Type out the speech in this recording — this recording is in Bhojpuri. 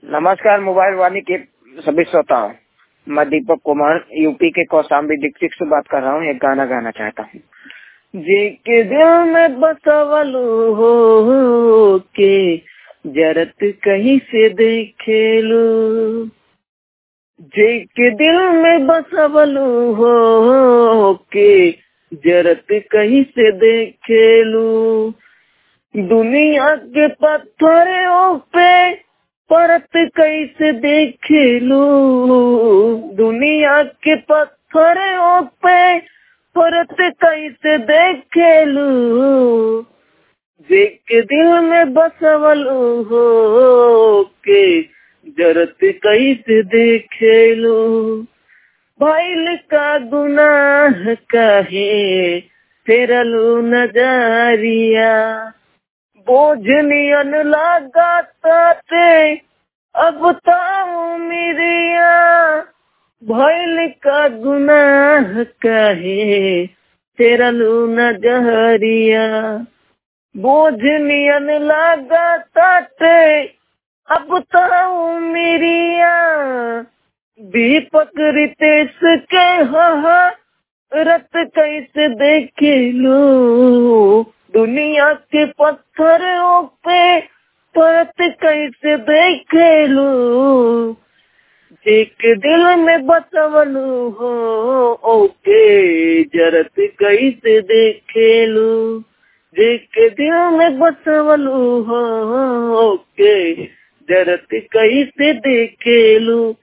नमस्कार मोबाइल वाणी के सभी श्रोताओं मैं दीपक कुमार यूपी के कौशाम्बी डिस्ट्रिक्ट से बात कर रहा हूँ एक गाना गाना चाहता हूँ जी के दिल में बसवलू हो के जरत कहीं से देखेलू जे के दिल में बसवलू हो के जरत कहीं से देखेलू दुनिया के पत्थरों पे परत कैसे देखेलू दुनिया के पत्थरों पे परत कैसे देखेलू देख के दिल में बसवलू हो के जरत कैसे देखेलू भैल का गुनाह कहे फेरलू नजरिया बोझ नियन लगा ताते अब ताऊ मिरिया भैल का गुनाह कहे फेरलू नजरिया बोझ नियन लगा ताते अब ताऊ मिरिया दीपक रितेश के हा रत कैसे देखे लो दुनिया के पत्थरों पे परत कैसे देखे लो एक दिल में बसवलू हो ओके जरत कैसे देखे लो एक दिल में बसवलू हो ओके जरत कैसे देखे लू